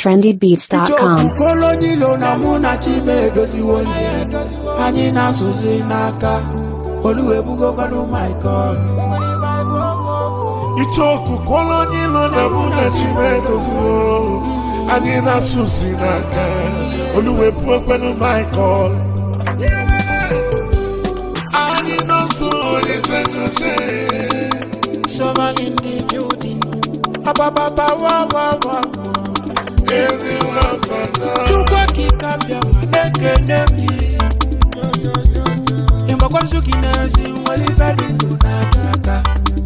trendybeats.com. kolonilo na mụ na chibe edoziwo ndị anyị na-asụzi n'aka oluwebugokwanụ michael ichoku kolonilo na mụ na chimedoziwo anyị na-asụzi n'aka oluwebuokwenu michael anyị nọso onye tegose soman in the building abababa wa wa wa ezi nwafana chukwu okike bịa ma na-ekene m ịgbakwansu gị n'ezi nwere ife dị ndụ n'aka aka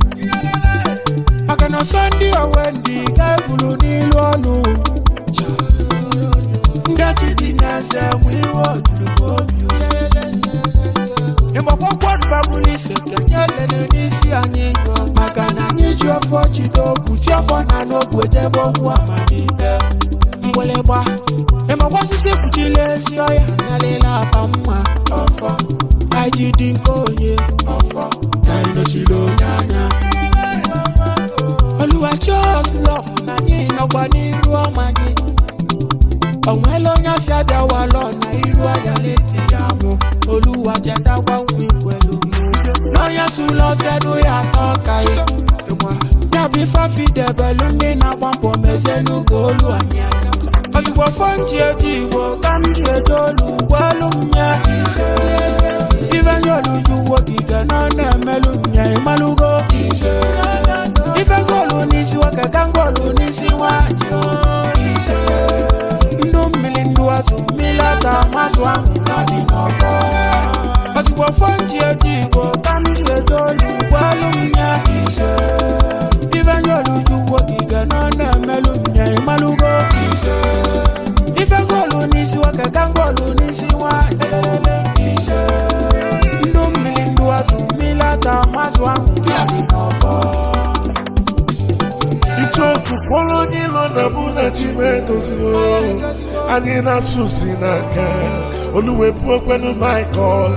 maka na sọnde owendi ga-ebulu n'ilu ọnụ ndị ọchị dị n'eze bụ iwe ojurufobi ịgbakwụkwọ babụlụ ise kenye lele n'isi anyị maka na anyị ji ọfọ jide okwu ji ọfọ na n'ogwe jebe okwu amamihe mgbịlịgba ịmakwa osisi kpuchila ezi ọya nyalila apa mma ọfọ anyị ji dị nke onye ọfọ ka anyị mechiri onye anya oluwa chos lọf na anyị nọkwa n'iru ọma gị onwela onye asị abịawalọ na iru anya na-eti ya mụ oluwa chetakwa nkwa ikwelu n'onye sụlọ ọfịadụ ya atọ ka ya ya bụ ife afidebelu ndị na-agba mbọ mezenu ka olu anyị aka ozugbo fọ nji eji igbo ka m ji eje olu gwelu m ya ise ife nye oluju wogige na ọ na-emelu nye ịmalụgo ise ife ngolu n'isi nwoke ka ngolu n'isi nwanyị o. ise ndụ mmiri ndụ azụ mmiri ata mazụ ahụ na-adị n'ọfọ ozugbo fọ nji eji igbo ka m ji eje olu gwelu m ya ise ife nye oluju wogige na ọ na-emelu nye ịmalụgo ise ife ngolu n'isi nwoke ka ngolu n'isi nwanyị ise ndụ mmiri ndụ azụ mmiri ata mazụ ahụ na-adị n'ọfọ ichoku kolonilo na mụ na chimedoziwo anyị na-asụzi n'aka oluwebuokwenu michael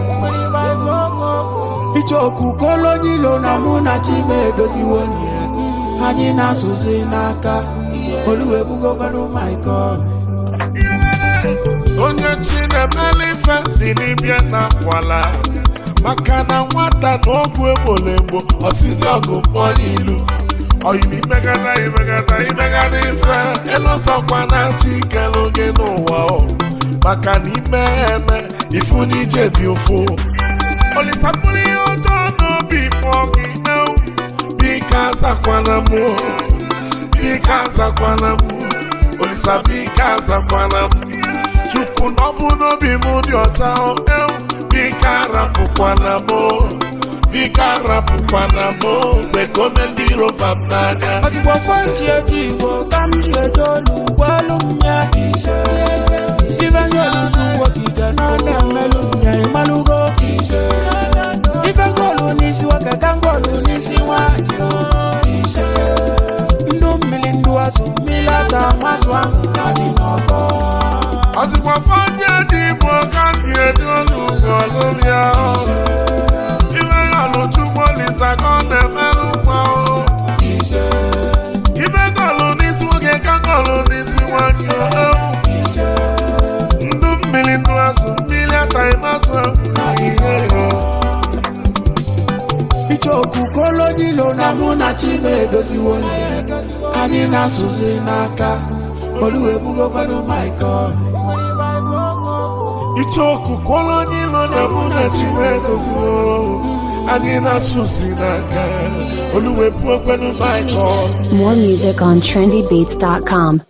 ichoku kolonyilo na mụ na chime edoziwo nye anyị na-asụzi n'aka oluwebugokwanụ michael onye chinemele ife si n'ibia na akwala maka na nwata na ọgwụ egbolegbo ọsịsị ọgụ mkpọ n'ilu oyiri imegada imegada imegada ife elụzọkwa na chi kelu gị n'ụwa o maka na ime eme ifu n'ije dị ụfụ olisapụrụ ihe ọjọọ n'obi kpọọ gị ewu biko azakwana mụ biko azakwana mụ olisa biko azakwana mụ chukwu na ọ bụ n'obi m dị ọcha o, ewu biko arapụkwana mụ biko arapụkwana mụ mgbe ka ome ndị rovam n'anya ozugbo fọ nji eji igbo ka m ji eje olu gwelu m ya ise ife nye oluju wogige na ọ na-emelụ nye ịmalụgo ise ife ngolu n'isi nwoke ka ngolu n'isi nwanyị o. ise ndụ mmiri ndụ azụ mmiri ata mazụ ahụ na-adị n'ọfọ ọdịkwa fọdụ dị igbo ka dị edu olu ugolu ya ibe ya lụchukwu olisa ka ọ na-emerụ mma o ise ibe gọlụ n'isi nwoke ka gọlụ n'isi nwanyị o ise ndụ mmiri ndụ azụ mmiri ataghị mazụ na ihe o ichoku kolonilo na mụ na chime edoziwo nye anyị na-asụzi n'aka oluwebugokwanụ michael ichoku kolonilo na mụ na chimedoziwo anyị na-asụzi n'aka oluwebuokwenu michael More music on trendybeats.com.